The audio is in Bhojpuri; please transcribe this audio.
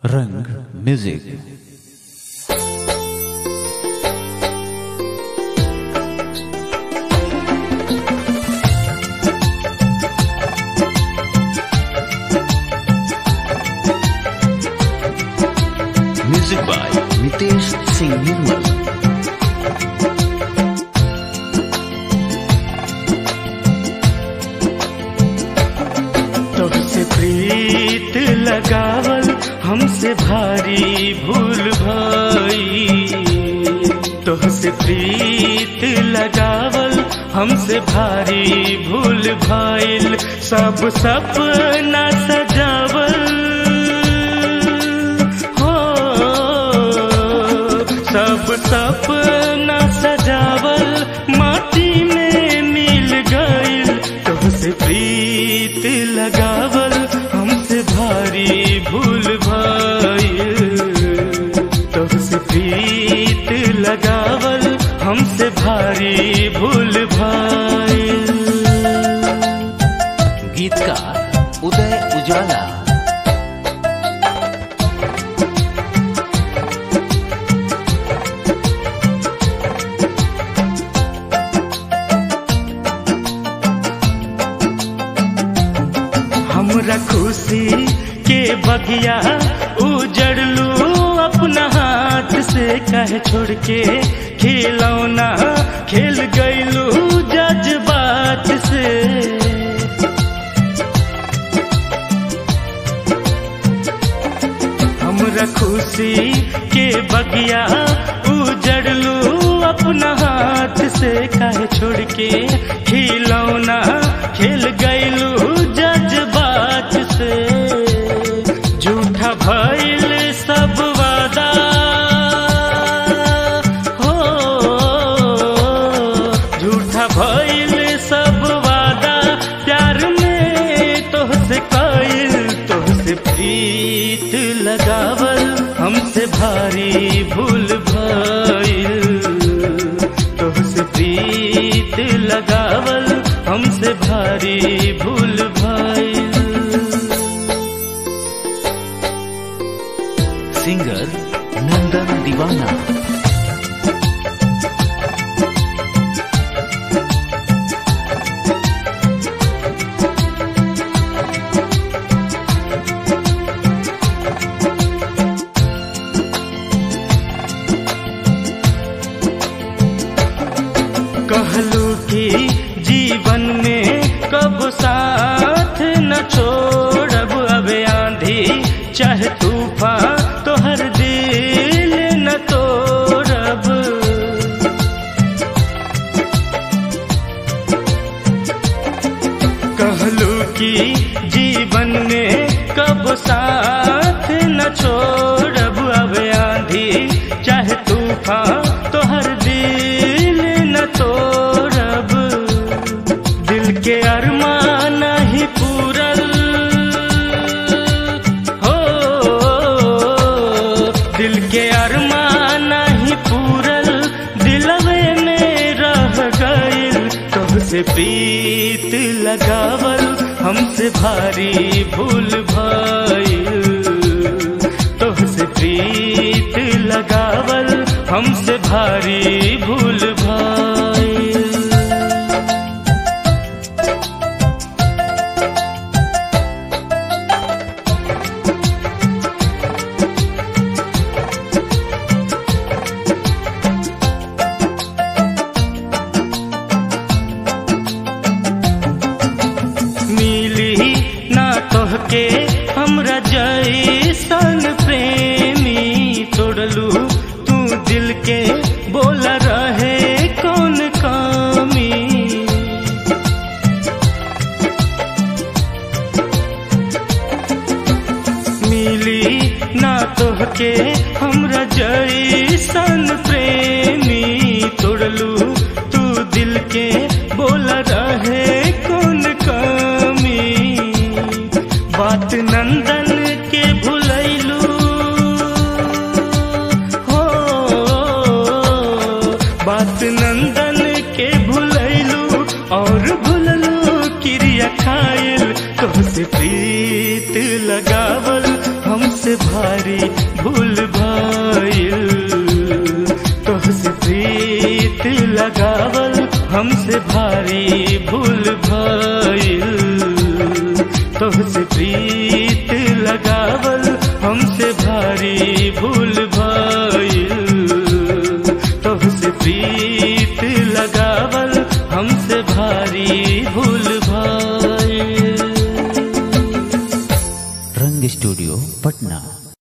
रंग music music by Nitesh Singh Nirmal तुझसे प्रीत लगावल हमसे भारी भूल भाई तुझसे प्रीत लगावल हमसे भारी भूल भाईल सब सपना सजावल हो सब सपना सजावल माटी में मिल गईल तुझसे प्रीत लगावल हमसे भारी भूल भाईल तुझसे प्रीत लगावल हमसे भारी भूल भाईल गीतकार उदय उजाला हमरा खुशी के बगिया उजड़लू अपना हाथ से कह छोड़ के खिलौना खेल गईलू जज्बात से हमरा खुशी के बगिया उजड़लू अपना हाथ से कह छोड़ के खिलौना खेल गईलू जज्बात से झूठा भइल सब वादा हो झूठा भइल सब वादा प्यार में तोहसे कइल तोहसे प्रीत लगावल हमसे भारी भूल भइल तोहसे प्रीत लगावल हमसे भारी भूल भइल सिंगर नंदन दीवाना कहलू कि जीवन में कब साथ न छोड़ब अब आंधी चाहे तूफान तोहर दिल न तोड़ब कहलू कि जीवन में कब साथ न छोड़ब अब आंधी चाहे तूफान तोहर दिल न तोड़ब दिल के अरमान नहीं पूरल हो दिल के अरमान नहीं पूरल दिलवे में रह गइल तुझसे प्रीत लगावल हमसे भारी भूल भइल तुझसे प्रीत लगावल हमसे भारी भूल भइल मिली ना तोहके हमरा जैसन प्रेमी तोड़लू तू दिल के बोला रहे कौन कामी मिली ना तोहके हमरा जैसन प्रेमी तोड़लू तू दिल के बोला रहे कौन कमी बात नंदन के भुलैलू हो बात नंदन के भुलैलू और भुललू क्रिया खाइल तुमसे प्रीत लगावल हमसे भाई भारी भूल भइल तोहसे प्रीत लगावल हमसे भारी भूल भइल तोहसे प्रीत